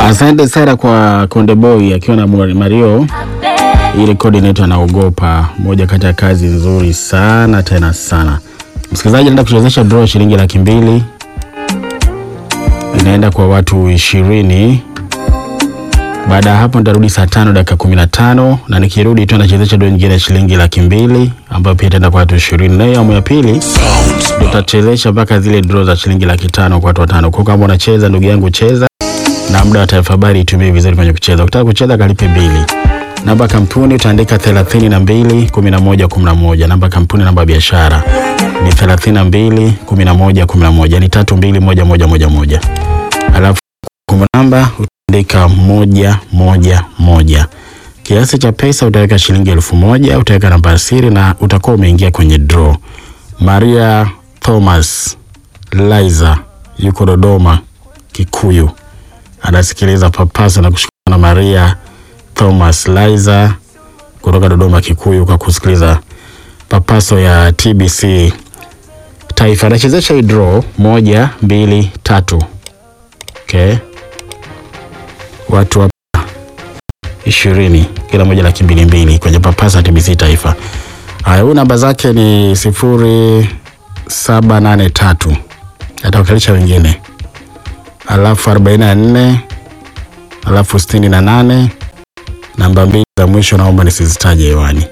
Asante sana kwa Konde Boy akiwa na Mario. Hii rekodi inaitwa Naogopa, moja kati ya kazi nzuri sana tena sana. Msikilizaji, naenda kuchezesha draw shilingi laki mbili inaenda kwa watu ishirini. Baada ya hapo nitarudi saa tano dakika kumi na tano na nikirudi tu nachezesha draw nyingine ya shilingi laki mbili ambayo pia itaenda kwa watu ishirini, na hiyo awamu ya pili tutachezesha mpaka zile draw za shilingi laki tano kwa watu watano. Kwa kama unacheza ndugu yangu, cheza na muda wa taarifa habari itumie vizuri kwenye kucheza. Ukitaka kucheza kalipe bili. Namba kampuni utaandika 32 11 11. Namba kampuni, namba biashara ni 32 11 11, ni 321111. Alafu kumbu namba utaandika moja moja moja. Kiasi cha pesa utaweka shilingi elfu moja, utaweka namba siri na utakuwa umeingia kwenye draw. Maria Thomas Liza yuko Dodoma Kikuyu anasikiliza papasa na kushukana na Maria Thomas Liza kutoka Dodoma Kikuyu kwa kusikiliza papaso ya TBC Taifa. Anachezesha hii draw moja mbili tatu. Okay, watu hapa ishirini, kila moja laki mbili mbili kwenye papasa ya TBC Taifa. Haya, huyu namba zake ni sifuri saba nane tatu, atawakilisha wengine alafu arobaini na nne alafu sitini na nane namba mbili za mwisho naomba nisizitaje hewani.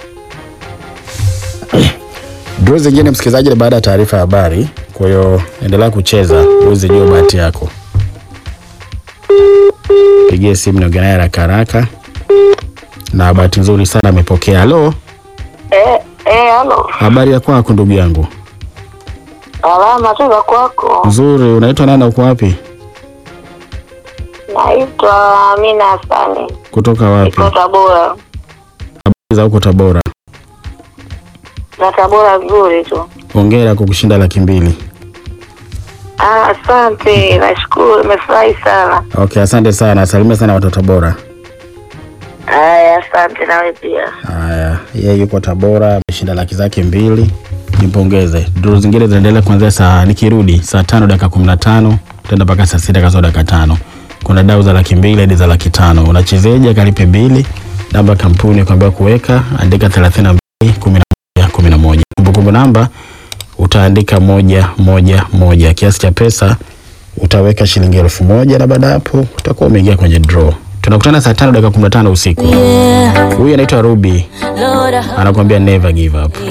Draw zingine msikilizaji, ni baada ya taarifa ya habari. Kwa hiyo endelea kucheza uweze jua bahati yako. Pigie simu niongee naye haraka haraka, na bahati nzuri sana amepokea. Halo, Eh, eh, halo. habari ya kwako ndugu yangu? Salama tu za kwako. Nzuri. Unaitwa nani na uko wapi? Naitwa Amina Hasani. Kutoka wapi? Niko Tabora. Habari za huko Tabora? Na Tabora nzuri tu. Hongera kwa kushinda laki mbili. Ah, asante. Nashukuru, nimefurahi sana. Okay, asante sana. Salimia sana watu wa Tabora. Haya, asante nawe pia. Haya, yeye yuko Tabora, ameshinda laki zake mbili. Nimpongeze. Duru zingine zinaendelea kuanzia saa nikirudi saa tano dakika kumi na tano tenda mpaka saa sita kasoro dakika tano. Kuna dau za laki mbili hadi za laki tano. Unachezeje? Kalipe bili. Namba kampuni kuambia kuweka, andika thelathini na mbili kumi na moja kumi na moja. Kumbukumbu namba utaandika moja moja moja. Kiasi cha pesa utaweka shilingi elfu moja na baada ya hapo utakuwa umeingia kwenye draw. Tunakutana saa tano dakika kumi na tano usiku. Huyu anaitwa Ruby Lord, I anakuambia never give up.